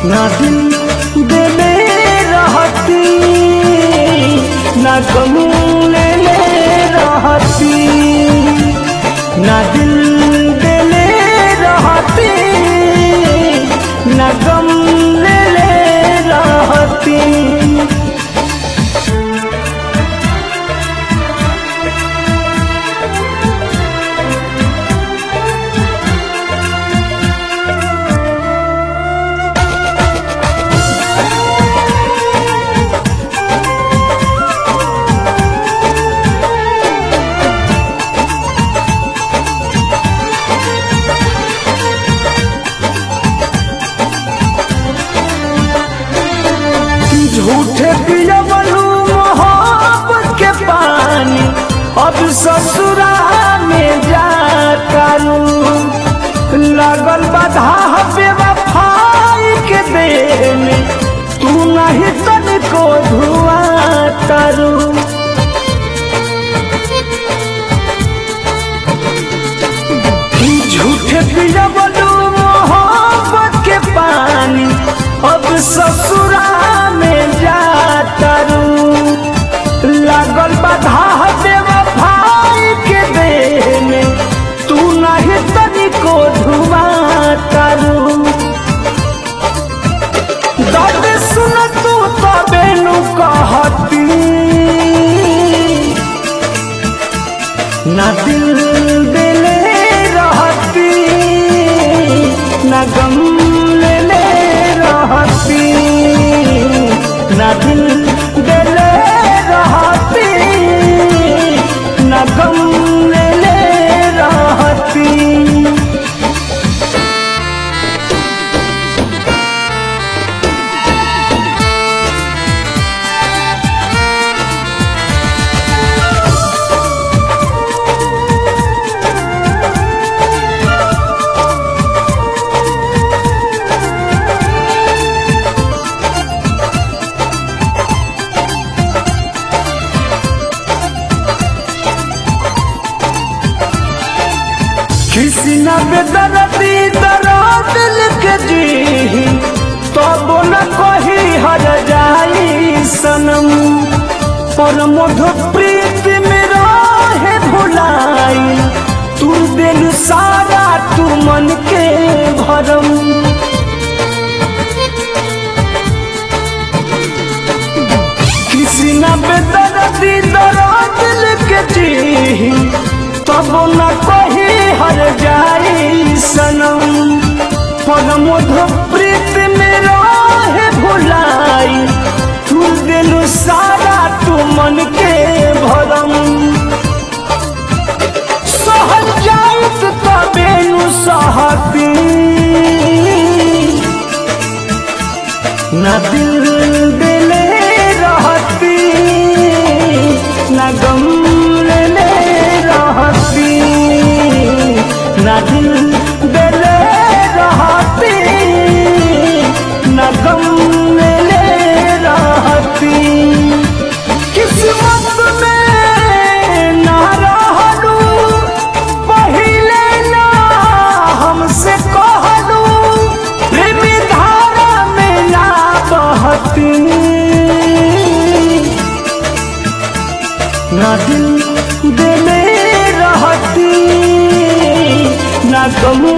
ना दिल देले रहती ना गम लेले रहती ना दिल देले रहती ना गम लेले रहती झूठे पियवलू मोहब्बत के पानी अब ससुरा में जातारू लगल बाधा बेवफाई के देह में तू नहीं तनिको धुआ तारू झूठे पियवलू मोहब्बत के पानी अब ससुरा में जातारू लागल बाधा बेवफाई के देह में तू नहीं तनिको धुआ तारू दर्द सुन तू तबे नु कहती ना दिल दिले रहती ना गम लेले रहती ना दिल दिले रहती ना गम लेले रहती किसी न बेदरदी दर्द लिख दी तब न कही हर जाई सनम पर मधु प्रीत में रहे भुलाई तू दिल सारा तू मन के भरम किसी न बेदरदी दर्द लिख दी तब न कही हर जाई सनम पर मधु प्रीत में रहे भुलाई तू दिल सारा तू मन के भरम सहल जाइत तबे नु सहती ना दिल दिले रहती ना गम लेले रहती ना दिल दिले रहती ना गम लेले रहती किस्मत में ना रहलू पहिले ना हमसे कहलू प्रेम धारा में ना बहती ना दिल दिले रहती ना गम